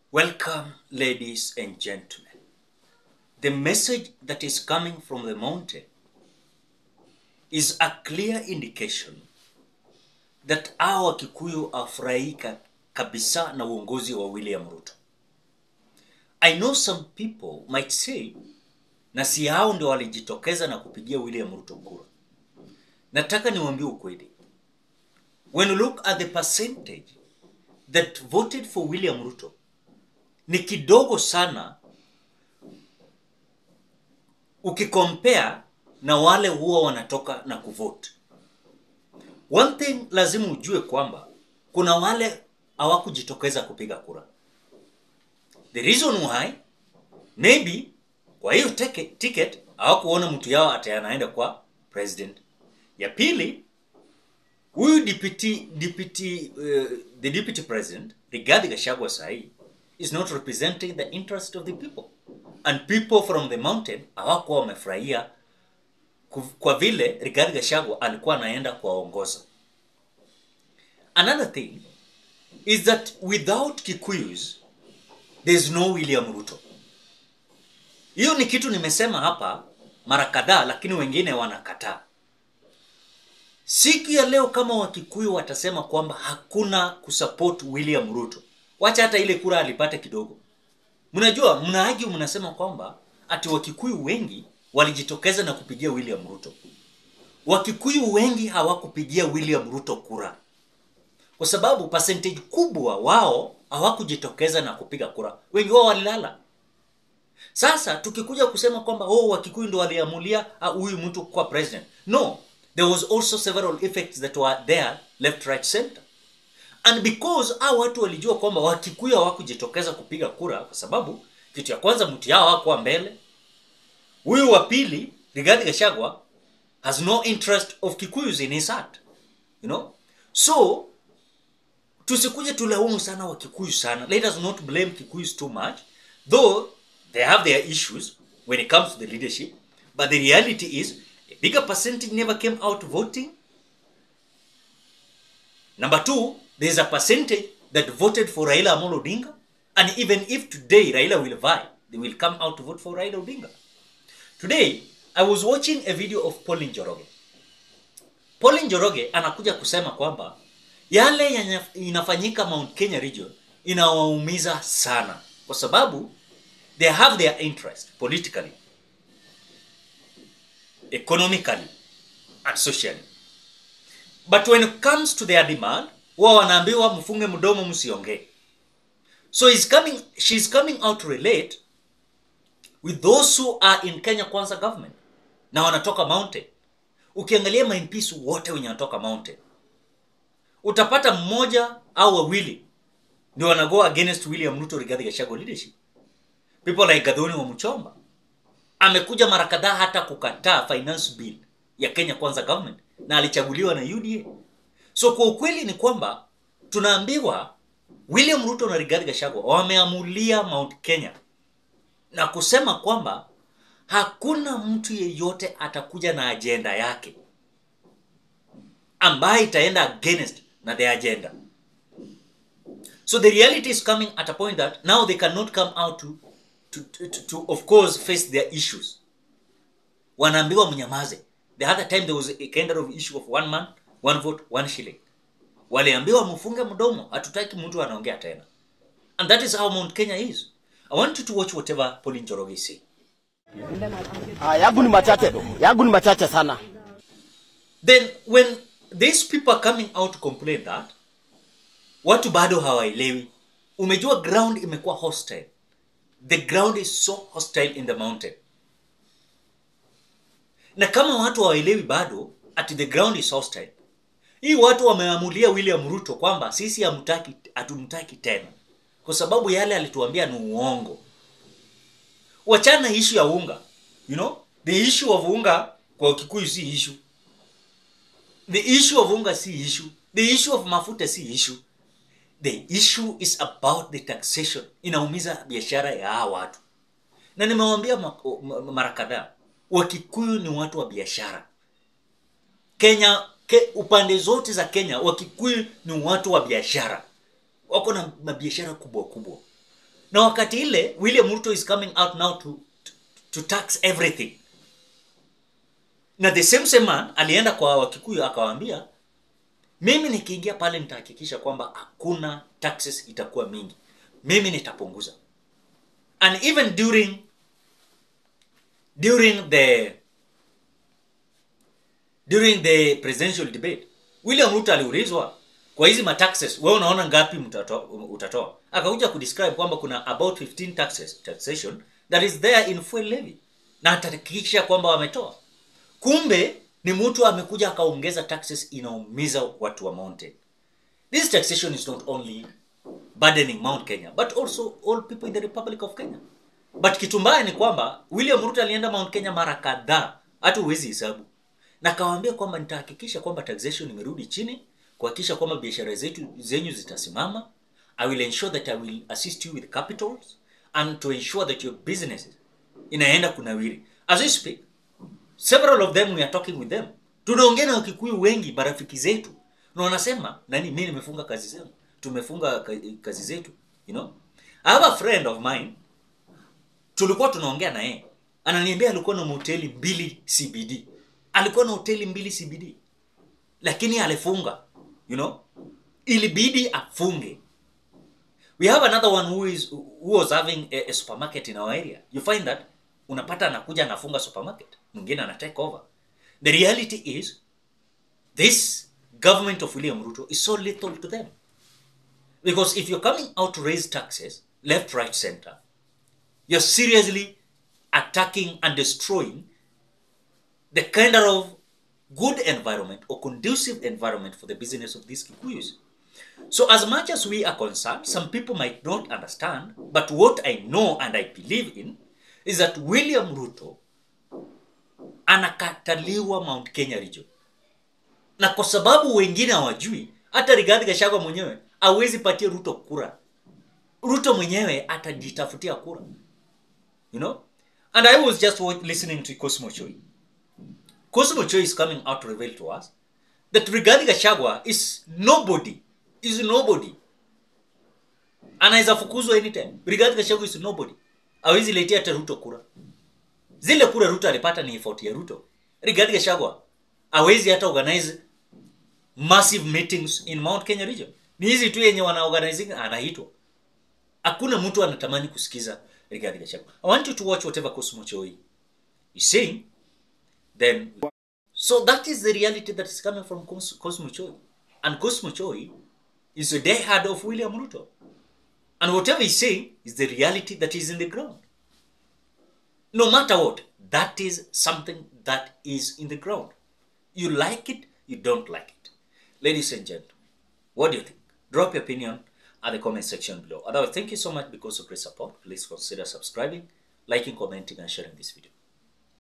Welcome, ladies and gentlemen. The message that is coming from the mountain is a clear indication that hawa Wakikuyu afurahika kabisa na uongozi wa William Ruto. I know some people might say na si hao ndio walijitokeza na kupigia William Ruto kura. Nataka niwaambie ukweli. When you look at the percentage that voted for William Ruto ni kidogo sana ukikompare na wale huwa wanatoka na kuvote. One thing lazima ujue kwamba kuna wale hawakujitokeza kupiga kura. The reason why maybe kwa hiyo teke- ticket hawakuona mtu yao ati anaenda kwa president. Ya pili, huyu deputy deputy uh, the deputy president Rigathi Gachagua sahi is not representing the interest of the people and people from the mountain hawakuwa wamefurahia ku- kwa vile Rigathi Gachagua alikuwa anaenda kuwaongoza. Another thing is that without Kikuyus there is no William Ruto. Hiyo ni kitu nimesema hapa mara kadhaa, lakini wengine wanakataa. Siku ya leo kama Wakikuyu watasema kwamba hakuna kusupport William Ruto, wacha hata ile kura alipate kidogo. Mnajua, mnaagi mnasema kwamba ati Wakikuyu wengi walijitokeza na kupigia William Ruto. Wakikuyu wengi hawakupigia William Ruto kura kwa sababu percentage kubwa wao hawakujitokeza na kupiga kura, wengi wao walilala. Sasa tukikuja kusema kwamba oh, Wakikuyu ndo waliamulia ah, huyu mtu kuwa president, no, there was also several effects that were there left right center and because hao watu walijua kwamba Wakikuyu hawakujitokeza kupiga kura, kwa sababu kitu ya kwanza mtu yao hakuwa mbele. Huyu wa pili Rigathi Gachagua has no interest of Kikuyus in his heart, you know, so tusikuje tulaumu sana wa Kikuyu sana. Let us not blame Kikuyus too much, though they have their issues when it comes to the leadership. But the reality is, a bigger percentage never came out voting. Number two, there is a percentage that voted for Raila Amolo Odinga, and even if today Raila will vie, they will come out to vote for Raila Odinga. Today, I was watching a video of Pauline Njoroge. Pauline Njoroge anakuja kusema kwamba yale yanya- inafanyika Mount Kenya region inawaumiza sana kwa sababu they have their interest politically, economically and socially. But when it comes to their demand, wao wanaambiwa mfunge mdomo msiongee. So he's coming, she's coming out to relate with those who are in Kenya Kwanza government na wanatoka mountain. Ukiangalia MPs wote wenye wanatoka mountain utapata mmoja au wawili ndio wanago against William Ruto Rigathi Gachagua leadership. People like Gathoni wa Mchomba amekuja mara kadhaa hata kukataa finance bill ya Kenya Kwanza government na alichaguliwa na UDA. So kwa ukweli ni kwamba tunaambiwa William Ruto na Rigathi Gachagua wameamulia Mount Kenya na kusema kwamba hakuna mtu yeyote atakuja na ajenda yake ambaye itaenda against na the agenda. So the reality is coming at a point that now they cannot come out to, to, to, to, to of course face their issues. Wanaambiwa mnyamaze. The other time there was a kind of issue of one man, one vote, one shilling. Waliambiwa mfunge mdomo, hatutaki mtu anaongea tena. And that is how Mount Kenya is. I want you to watch whatever Pauline Njoroge is saying. Ah, yangu ni machache tu, yangu ni machache sana. then when these people are coming out to complain that watu bado hawaelewi umejua ground imekuwa hostile the ground is so hostile in the mountain na kama watu hawaelewi bado ati the ground is hostile hii watu wameamulia william ruto kwamba sisi hamtaki hatumtaki tena kwa sababu yale alituambia ni uongo wachana ishu ya unga you know the issue of unga kwa kikuyu si issue the issue of unga si issue the issue of mafuta si issue the issue is about the taxation inaumiza biashara ya hawa watu na nimewambia ma- ma- mara kadhaa wakikuyu ni watu wa biashara kenya ke, upande zote za kenya wakikuyu ni watu wa biashara wako na mabiashara kubwa kubwa na wakati ile william ruto is coming out now to, to, to tax everything na the same same man alienda kwa wakikuyu akawaambia mimi nikiingia pale nitahakikisha kwamba hakuna taxes itakuwa mingi mimi nitapunguza and even during during the during the presidential debate william ruto aliulizwa kwa hizi mataxes wewe unaona ngapi mtato, utatoa akakuja kudescribe kwamba kuna about 15 taxes taxation that is there in fuel levy na atahakikisha kwamba wametoa kumbe ni mtu amekuja akaongeza taxes inaumiza watu wa mountain this taxation is not only burdening mount kenya but also all people in the republic of kenya but kitu mbaya ni kwamba william ruto alienda mount kenya mara kadhaa hata huwezi hesabu na akawaambia kwamba nitahakikisha kwamba taxation imerudi chini kuhakikisha kwamba biashara zetu zenyu zitasimama i will ensure that i will assist you with capitals and to ensure that your businesses inaenda kunawiri as we speak several of them we are talking with them tunaongea na wakikuyu wengi marafiki zetu na wanasema nani mi nimefunga kazi zenu tumefunga ka- kazi zetu you know i have a friend of mine tulikuwa tunaongea na yeye ananiambia alikuwa na hoteli mbili cbd alikuwa na hoteli mbili cbd lakini alifunga you know ilibidi afunge we have another one who is who was having a, a supermarket in our area you find that unapata anakuja anafunga supermarket mwingine ana take over the reality is this government of william ruto is so little to them because if you're coming out to raise taxes left right center you're seriously attacking and destroying the kind of good environment or conducive environment for the business of these Kikuyus. So, as much as we are concerned, some people might not understand, but what I know and I believe in is that William Ruto anakataliwa Mount Kenya region, na kwa sababu wengine hawajui, hata Rigathi Gachagua mwenyewe hawezi patia Ruto kura. Ruto mwenyewe atajitafutia kura, you know. And I was just wa- listening to Cosmo Choi. Cosmo Choi is coming out to reveal to us that Rigathi Gachagua is nobody, is nobody. Anaweza fukuzwa anytime. Rigathi Gachagua is nobody. Hawezi letea hata Ruto kura. Zile kura Ruto alipata ni effort ya Ruto. Rigathi Gachagua hawezi hata organize massive meetings in Mount Kenya region. Ni hizi tu yenye wana organizing anaitwa. Hakuna mtu anatamani kusikiza Rigathi Gachagua. I want you to watch whatever Cosmo Choi is saying then so that is the reality that is coming from Cos- Cosmo Choi. And Cosmo Choi is a diehard of William Ruto. And whatever he's saying is the reality that is in the ground. No matter what, that is something that is in the ground. You like it, you don't like it. Ladies and gentlemen, what do you think? Drop your opinion at the comment section below. Otherwise, thank you so much because of great support. Please consider subscribing, liking, commenting, and sharing this video.